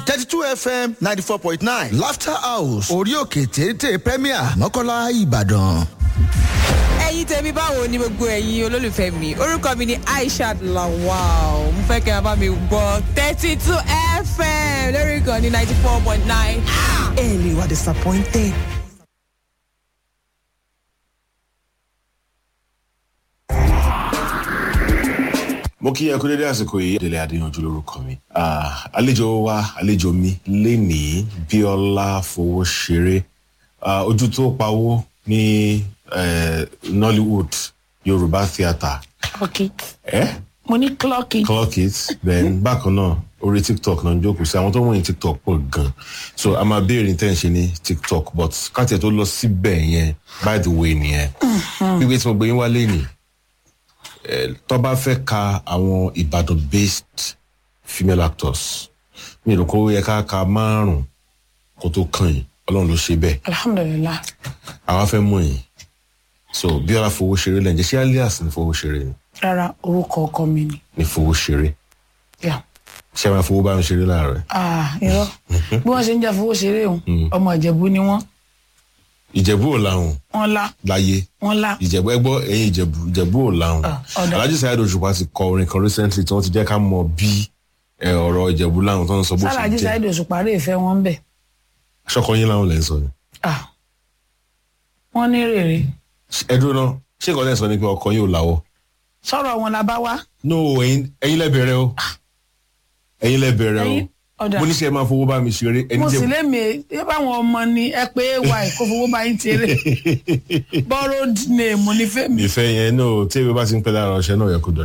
thirty two fm ninety four point nine laughter house orí òkè téńté premier mọ́kànlá ìbàdàn. ẹ̀yin tèmi báwo ni gbogbo ẹ̀yin olólùfẹ́ mi orúkọ mi ni aishat lawal mo fẹ́ kẹ́ ẹ bá mi gbọ́ thirty two fm lórí ìkànnì ninety four point nine. ẹ lè wà disappointed. mo kí ẹ kú dédé àsìkò yìí délé adéyanjú lórúkọ mi Ah, àlejò wa àlejò mi lénìí bíọ́lá fowó ṣeré Ah, ojú tó pawó ní eh, nollywood yorùbá theatre clock it. ẹ mo ní clock it. clock it then bákan náà orí tiktok náà ń jókòó sí àwọn tó wọ̀nyí tiktok pọ̀ gan so a máa béèrè ní tẹ́ǹṣe ní tiktok but káàtì tó lọ síbẹ̀ yẹn by the way nìyẹn gbígbé tí mo gbé yín wá lénìí eh, tó bá fẹ́ ka àwọn ìbàdàn based female actors mi ò rò kó yẹ ká ka márùn kó tó kàn yín ọlọ́run ló ṣe bẹ́ẹ̀ alhamdulilah àwa fẹ́ mọ̀ yín so bíọ́lá fowó ṣeré lẹ́yìn jẹ́ ṣé alias ní fowó ṣeré ni rárá orúkọ ọkọ mi ni. ní fowó ṣeré Yeah. ṣé máa fowó bá ń ṣeré láàárọ̀ ah irọ́ bí wọ́n ṣe ń jà fowó ṣeré òun ọmọ ìjẹ̀bú ni wọ́n ìjẹ̀bú ò láhùn wọ́n lá láyé wọ́n lá. ìjẹ̀bú ẹgbọ́ ẹ̀yìn ìjẹ̀bú ìjẹ̀bú ò láhùn Ah, ọ̀dà. alhaji sayed òṣùpá ti kọ orin kan recently tí wọ́n ti jẹ́ ká mọ bí ẹ, ọ̀rọ̀ ìjẹ̀bú láhùn tó ń sọ bó ṣe sáláàjì jẹ́ sáyidì òṣùpá rè fẹ́ wọn bẹ̀. ṣọkọ yín láhùn lẹ́ ń sọ ni. ah wọ́n ní rèrè ẹdún náà ṣé ìkọ́lẹ̀ sọ ni pé ọkọ yín ò láwọ́. sọ̀rọ̀ wọn la bá wá. no ẹ̀yin ẹ̀yin lẹ bẹ̀rẹ̀ o ẹ̀yin lẹ bẹ̀rẹ̀ o ẹ̀yin ọ̀dà mo ní ṣe máa fowó bá mi ṣeré ẹni mo sì jẹ́ lémi ẹ báwọn ọmọ ni ẹ pé ay kó fowó bá yín tiẹrẹ borrowed name ní fẹ́mi. ìfẹ́ yẹn náà tí ewé bá ti ń pẹ́ lára ọṣẹ náà yẹ kó dọ̀